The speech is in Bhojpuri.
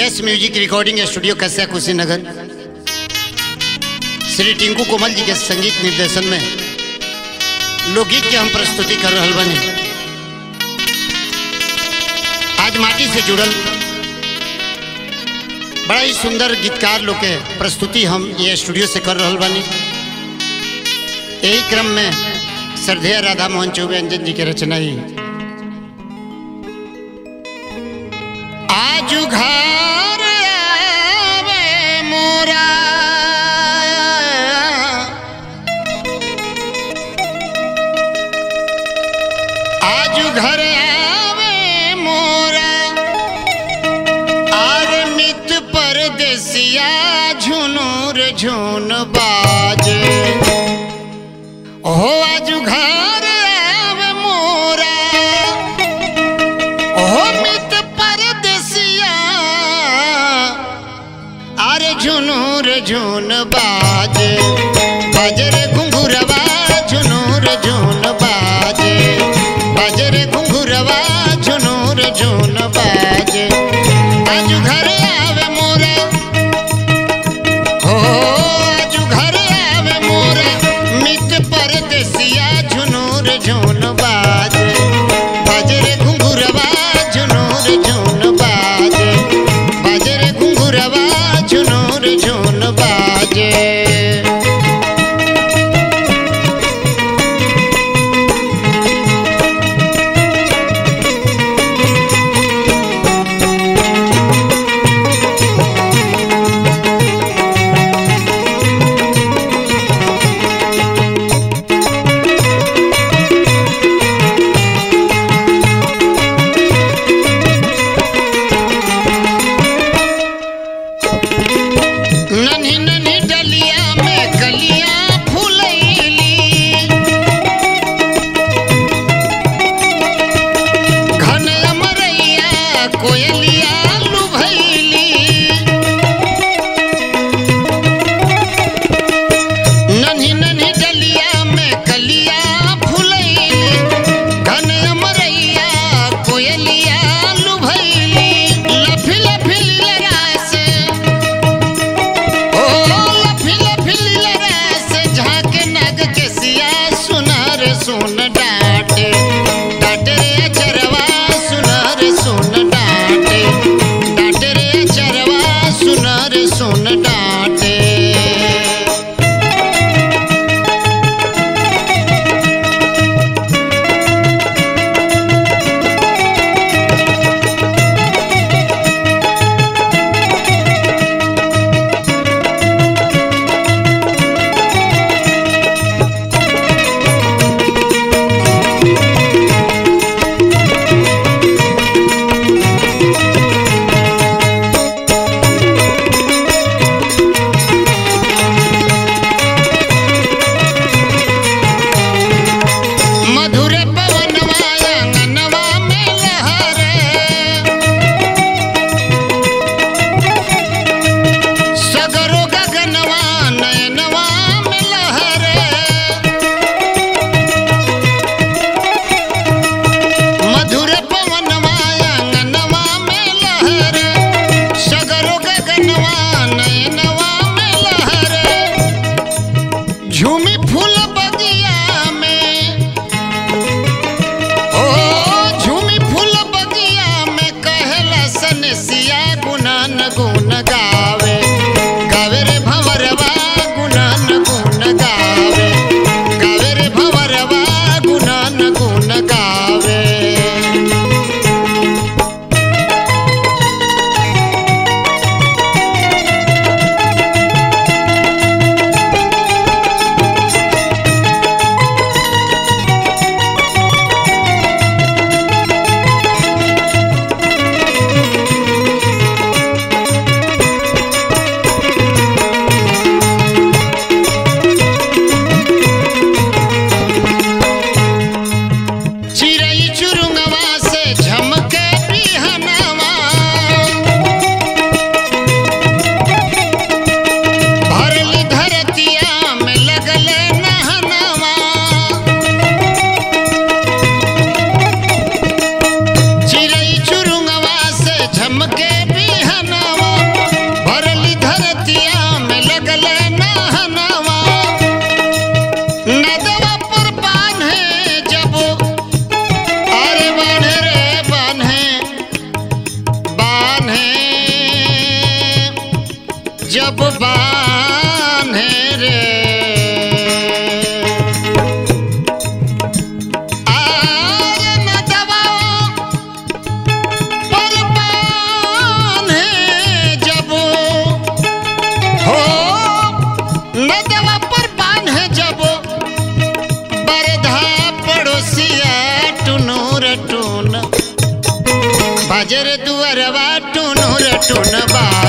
yes music recording studio Kasya Kushinagar Shri Tinku Komal ji के संगीत निर्देशन में लोकगीत के हम प्रस्तुति कर रहा बने आज माटी से जुड़ल बड़ा ही सुंदर गीतकार लोग के प्रस्तुति हम ये स्टूडियो से कर रहा बानी यही क्रम में श्रद्धेय राधा मोहन चौबे अंजन जी के रचना ही आजू घर आवे मोरा आजू घर आवे मोरा आर नित परदेसिया झुनूर झुन बाजे हो आजू घर आवे मोरा हो मित परदेसिया अरे झुनूर झुन बाजे बजरे घुंघुरवा झुनूर झुन बाजे बजरे घुंघुरवा झुनूर झुन बाजे आजू घर आवे मोरा हो आजू घर आवे मोरा मित परदेसिया झुनूर झुन बाजे बजरे घुंघुरवा झुनूर झुन बाजे बजरे घुंघुरवा झुनूर झुन बाजे जब बान्हे रे आर नदवा पर बान्हे जब हो नदवा पर बान्हे जब बरधा पड़ोसिया टुनूर टून बाजर दुअरवा टुनूर टून बा